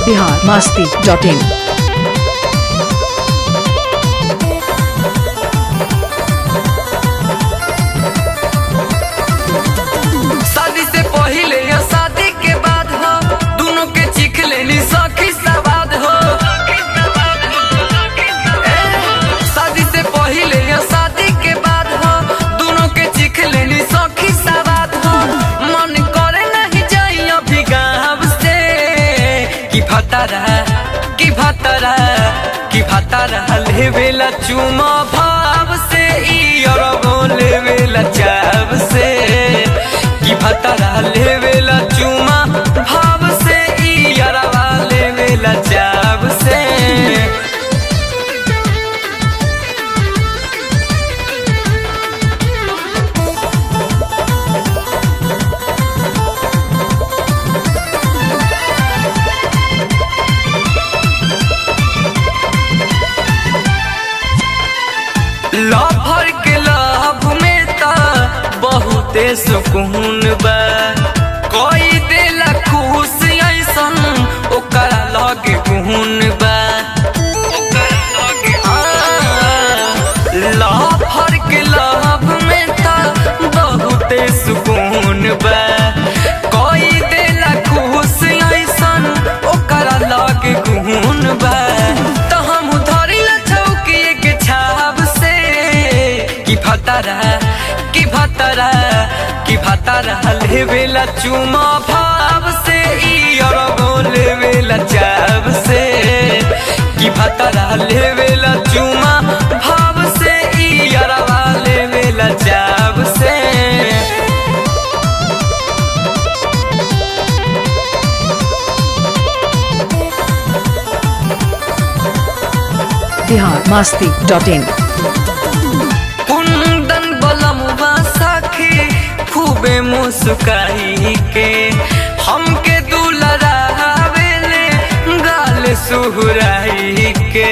Bihar Masti dot इन शादी से पहले या शादी के बाद हो दोनों के चीख लेनी सखी सवाद हो ए, शादी से पहले या शादी के बाद हो दोनों के चीख लेनी सखी सवाद हो मन करे नहीं जाई अभी गाँव से कि भतरा कि भतरा कि भतरा लेवेला चुमा भाव से ई अरबो लेवेला चाव से कि भतरा लेवेला चुमा भाव से ई अरबा लेवेला चाव से लभर के लाभ में ता बहुते सुकून बा कोई देला खुश ऐसन ओकरा लगे गुण बा लभर के लाभ में ता बहुते सुकून बा कोई देला खुश ऐसन ओकरा लगे गुण बा तो हम धरी ला चौकी के छाव से कि भतरा कि भतरा कि भतरा लेवेला चुमा भाव से ई अरबो लेवेला चाव से कि भतरा लेवेला चुमा भाव से ई अरबा लेवेला चाव से बिहार मास्ती डॉट इन कुंदन बलमुआ साखी खूबे मुस्काई के हमके दुलरावेले गाल सुहराई के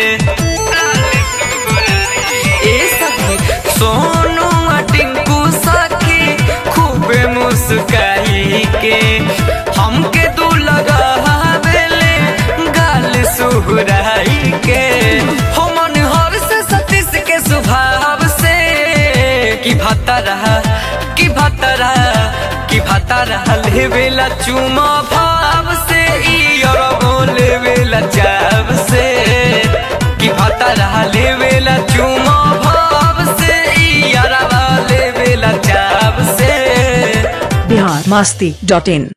ए सखी सोनू आ टिंकू साखी खूबे मुस्काई के हमके दुलरावेले गाल सुहराई के हो मन हर से सतीश के स्वभाव से कि भतरा कि भतरा कि भतरा लेवेला चुमा भाव से ई अरबो लेवेला चाव से कि भतरा लेवेला चुमा भाव से ई अरबा लेवेला चाव से बिहार मास्ती डॉट इन